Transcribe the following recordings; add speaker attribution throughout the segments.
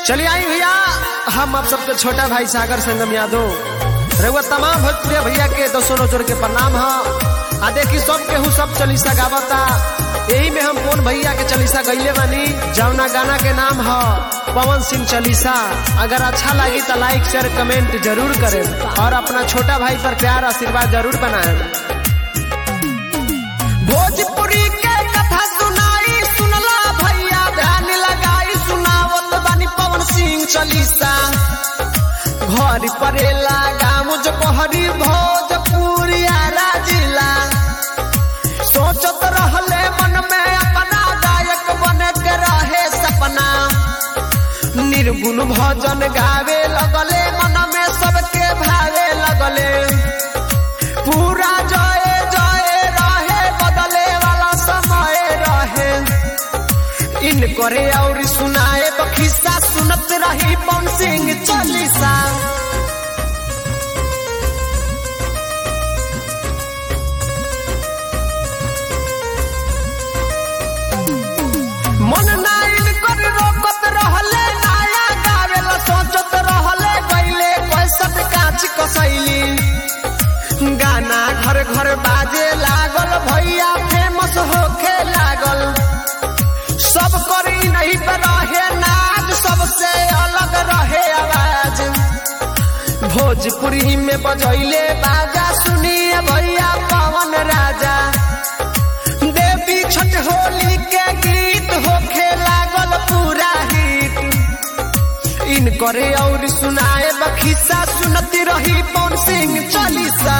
Speaker 1: चलिए आई भैया हम आप सबके छोटा भाई सागर संगम यादव रउआ तमाम भोजपुरिया भैया के दसों नजर के प्रणाम ह आ देखी सब केहू सब चलीसा गावता यही में हम कौन भैया के चलीसा गईले बानी जौना गाना के नाम ह पवन सिंह चलीसा अगर अच्छा लगी तो लाइक शेयर कमेंट जरूर करें और अपना छोटा भाई पर प्यार आशीर्वाद जरूर बनाएं भोजपुरी के कथा सुनाई सुनला भैया ध्यान लगाई सुनावत बानी पवन सिंह चलीसा घर परेला गाँव जो कहरी भोजपुरिया जिला सोचत रहले मन में अपना गायक बने के रहे सपना निर्गुण भजन गावे लगले मन में सबके भावे लगले पूरा जय जय रहे बदले वाला समय रहे इन करे और सुनाए बखिस्सा सुनत रही पवन सिंह चालीसा मन नाइल कर रोकत रहले नया गावेला सोचत रहले गईले पैसत काच कसैली गाना घर घर बाजे लागल भैया फेमस होखे लागल सब करी नहीं पे रहे नाच सबसे अलग रहे आवाज भोजपुरी में बजैले बाजा सुनिए भैया पवन राजा देवी छठ होली के गीत होखे लागल पूरा हिट इन करे और सुनाए बखिसा सुनती रही पवन सिंह चालीसा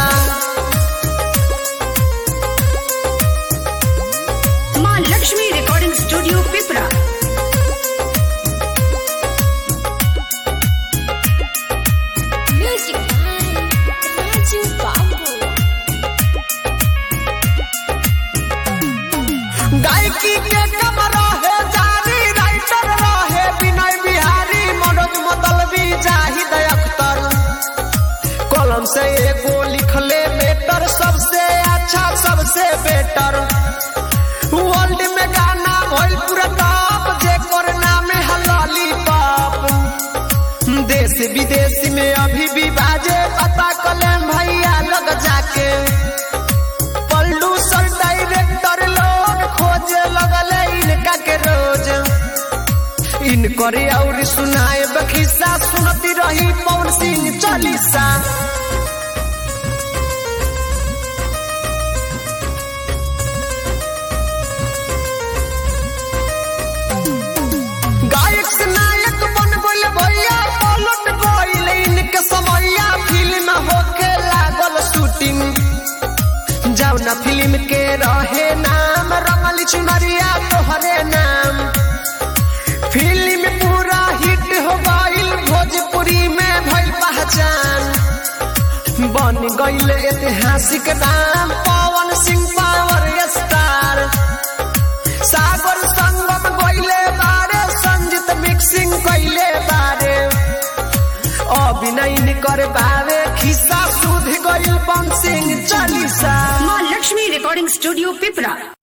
Speaker 2: Maa Lakshmi recording studio Pipra
Speaker 3: Music by Raju Babu.
Speaker 1: गायकी के कम रहे जानी राइटर रहे विनय बिहारी मनोज मतलबी जाहिद अख्तर कलम से एगो लिखले बेटर सबसे अच्छा सबसे बेटर वर्ल्ड में गाना भइल पूरा टॉप जेकर नाम है लॉलीपॉप देश विदेश में अभी भी बाजे पता कलेम भैया लग जाके पल्लू सर डायरेक्टर लोग खोजे लगले इनका के रोज इन करे और सुनाए बखिसा सुनती रही पवन सिंह चालीसा गायक से नायक बन गइल भैया पलट गइल इनके समैया फिल्म होके लागल शूटिंग जौना फिल्म के रहे नाम रंगली चुनरिया तोहरे नाम फिल्म पूरा हिट हो गइल भोजपुरी में भइल पहचान बन गइल ऐतिहासिक नाम पवन सिंह पावर स्टार सागर संगम गइले बारे संजीत मिक्सिंग कइले बारे अभिनय कर बारे खिस्सा सुध गइल बन सिंह चालीसा
Speaker 2: माँ लक्ष्मी रिकॉर्डिंग स्टूडियो पिपरा